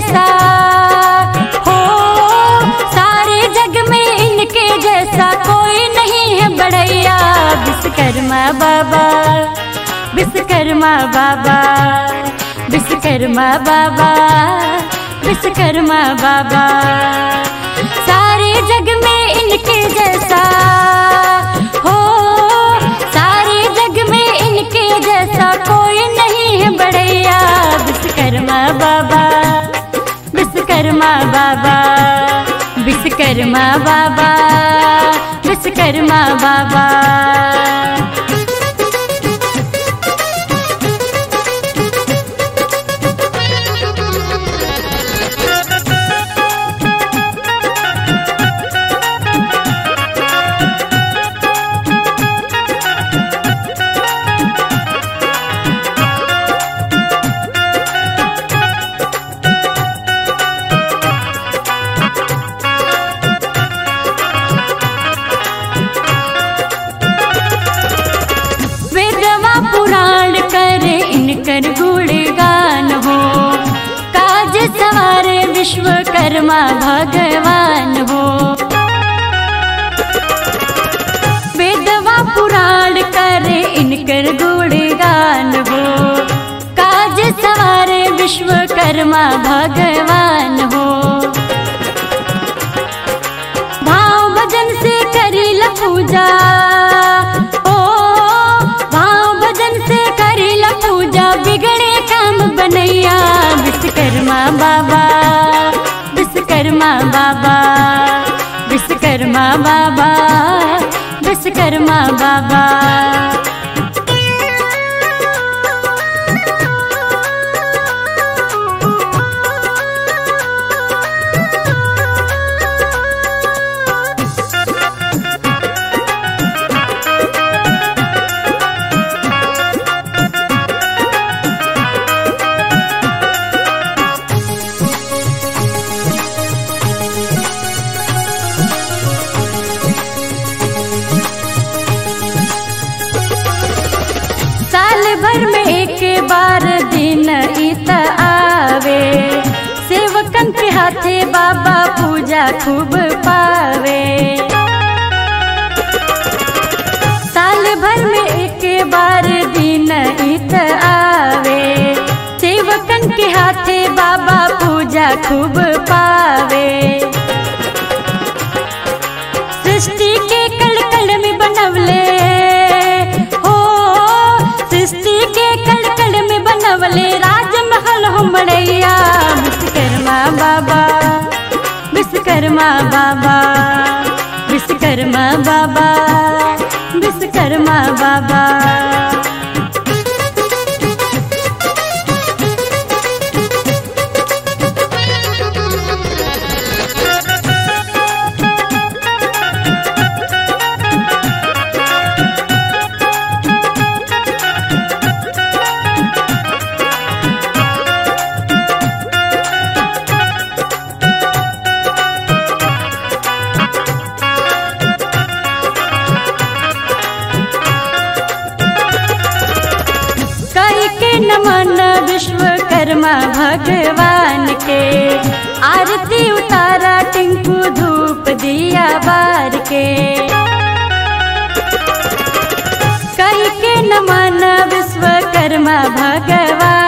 जैसा हो सारे जग में इनके जैसा कोई नहीं है बड़ैया विश्वकर्मा बाबा विश्वकर्मा बाबा विश्वकर्मा बाबा विश्वकर्मा बाबा सारे जग में इनके जैसा हो सारे जग में इनके जैसा कोई नहीं है बड़ैया विश्वकर्मा बाबा विश्वकर्मा बाबा विश्वकर्मा बाबा विश्वकर्मा बाबा वेदवा पुराण करे इनकर गुणगान हो काज सवारे विश्वकर्मा भगवान हो वेदवा पुराण करे इनकर गुणगान हो काज सवारे विश्वकर्मा भगवान हो भाव भजन से करील पूजा ओ भाव भजन से करील पूजा बिगड़े काम बनैया विश्वकर्मा बाबा विश्वकर्मा बाबा विश्वकर्मा बाबा विश्वकर्मा बाबा साल भर में एक बार दिन इत आवे सेवकन के हाथे बाबा पूजा खूब पावे साल भर में एक बार दिन इत आवे सेवकन के हाथे बाबा पूजा खूब पावे सृष्टि के कल कल में बनवले हो सृष्टि के कल कल में बनवले राजमहल हो मड़ैया विश्वकर्मा बाबा विश्वकर्मा बाबा विश्वकर्मा बाबा विश्वकर्मा बाबा कई के नमन विश्वकर्मा भगवान के आरती उतारा टिंकू धूप दिया बार के कई के नमन विश्वकर्मा भगवान